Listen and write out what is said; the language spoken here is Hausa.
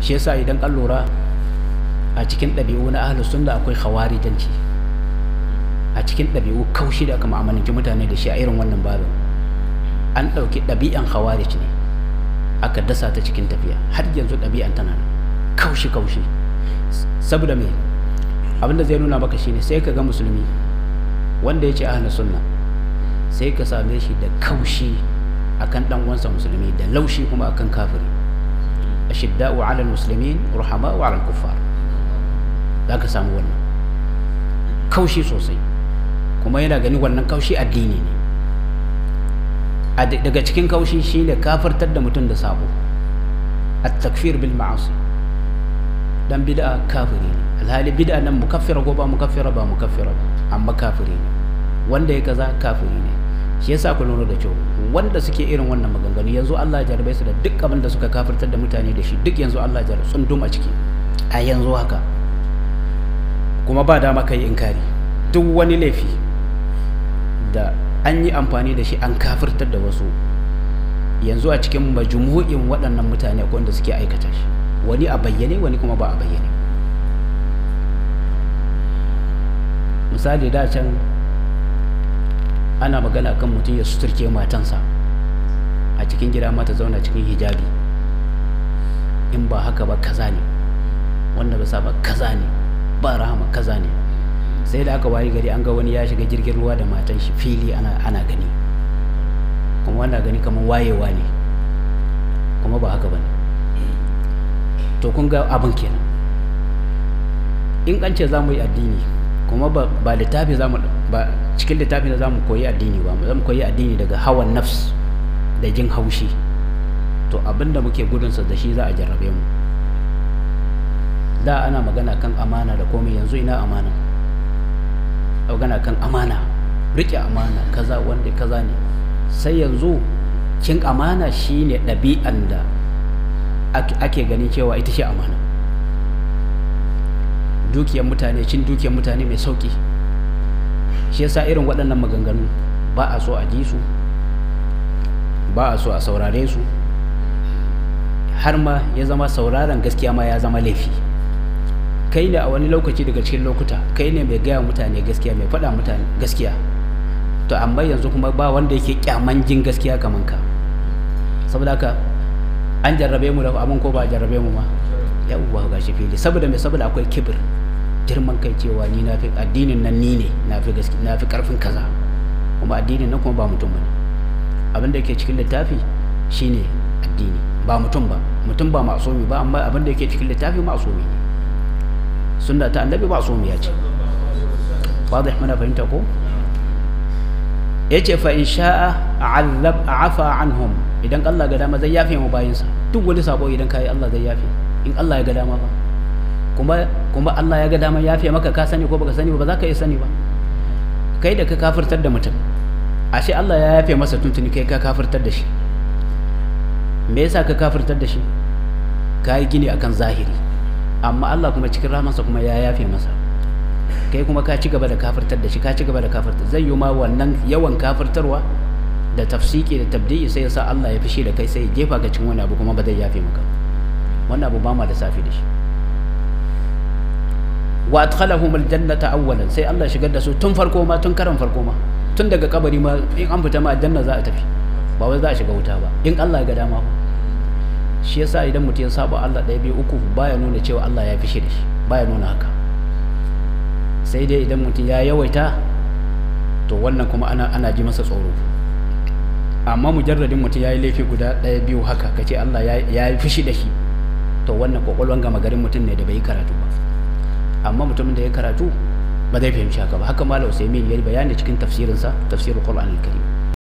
shi yasa idan an lura a cikin ɗabi'u na ahlus sunna akwai khawarijanci a cikin ɗabi'u kaushi da aka ma'amalanci mutane da shi a irin wannan babin an ɗauki ɗabi'an khawarij ne aka dasa ta cikin tafiya har yanzu ɗabi'an tana nan kaushi kaushi saboda me abinda zai nuna maka shine sai ka ga musulmi wanda ya ce ahlus sunna sai ka same shi da kaushi akan dan uwansa musulmi da laushi kuma akan kafiri ashidda'u 'ala al-muslimin ruhama'u 'ala al-kuffar zaka samu wannan kaushi sosai kuma yana gani wannan kaushi addini ne daga cikin kaushi shine kafirtar da mutum da sabo at-takfir bil ma'asi dan bid'a kafiri ne alhali bid'a nan mukaffira ko ba mukaffira ba mukaffira ba amma kafiri ne wanda ya kaza kafiri ne shi yasa ku lura da kyau wanda suke irin wannan maganganu yanzu Allah ya jarabe su da duk abin da suka kafirtar da mutane da shi duk yanzu Allah ya jarabe tsundum a ciki a yanzu haka kuma ba dama kai inkari duk wani laifi da an yi amfani da shi an kafirtar da wasu yanzu a cikin majmu'in waɗannan mutane akwai wanda suke aikata shi wani a bayyane wani kuma ba a bayyane misali da can ana magana kan mutum ya suturke matansa a cikin gida mata zauna cikin hijabi in ba haka ba kaza ne wanda ba ba kaza ne ba rahama kaza ne sai da aka wayi gari an ga wani ya shiga jirgin ruwa da matan shi fili ana, ana gani kuma wanda gani kamar wayewa ne kuma ba haka ba ne to kun ga abin kenan in an ce za mu yi addini kuma ba littafi za mu ba cikin littafin da za mu koyi addini ba za mu koyi addini daga hawan nafs da jin haushi to abinda muke gudunsa da shi za a jarrabe mu da ana magana kan amana da komai yanzu ina amana magana kan amana rike amana kaza wanda kaza ne sai yanzu cin amana shine ɗabi'an da ake ganin cewa ita ce amana dukiyar mutane cin dukiyar mutane mai sauki shi yasa irin waɗannan maganganu ba a so a ji su ba a so a saurare su har ma ya zama sauraron gaskiya ma ya zama laifi kai ne a wani lokaci daga cikin lokuta kai ne mai gaya mutane gaskiya mai faɗa mutane gaskiya to amma yanzu kuma ba wanda yake kyaman jin gaskiya kaman ka saboda haka an jarrabe mu da abin ko ba a jarrabe mu ma yawwa ga shi fili saboda mai saboda akwai kibir girman kai cewa ni na fi addinin nan ni ne na fi gaske na fi karfin kaza kuma addinin nan kuma ba mutum bane abin da yake cikin littafi shine addini ba mutum ba mutum ba masumi ba amma abin da yake cikin littafi masumi ne sunna ta annabi masumi ya ce wadih mana fahimta ko yace fa in sha'a azab afa anhum idan Allah ga dama zai yafe mu bayinsa duk wani sabo idan kai Allah zai yafe in Allah ya ga dama ba kuma kuma Allah ya ga dama yafe maka ka sani ko baka sani ba ba za ka iya sani ba kai da ka kafirtar da mutum ashe Allah ya yafe masa tuntuni kai ka kafirtar da shi me yasa ka kafirtar da shi ka yi gini akan zahiri amma Allah kuma cikin rahmansa kuma ya yafe masa kai kuma ka ci gaba da kafirtar da shi ka ci gaba da kafirtar zai yi ma wannan yawan kafirtarwa da tafsiki da tabdi'i sai ya sa Allah ya fishi da kai sai ya jefa ka cikin wani abu kuma ba zai yafe maka wannan abu ba ma da safi da shi wa adkhalahum aljannata awwalan sai Allah shigar da su tun farko ma tun karan farko ma tun daga kabari ma in an fita ma aljanna za a tafi ba wai za a shiga wuta ba in Allah ya ga dama ba shi yasa idan mutum ya saba Allah ɗaya biyu uku baya nuna cewa Allah ya fishi da shi baya nuna haka sai dai idan mutum ya yawaita to wannan kuma ana ana ji masa tsoro amma mujarradin mutum ya yi laifi guda ɗaya biyu haka kace Allah ya yi fushi da shi to wannan kwakwalwan gama garin mutum ne da bai yi karatu ba amma mutumin da ya karatu ba zai fahimci haka ba haka malam usaimin ya yi bayani cikin tafsirinsa tafsirul qur'an al-karim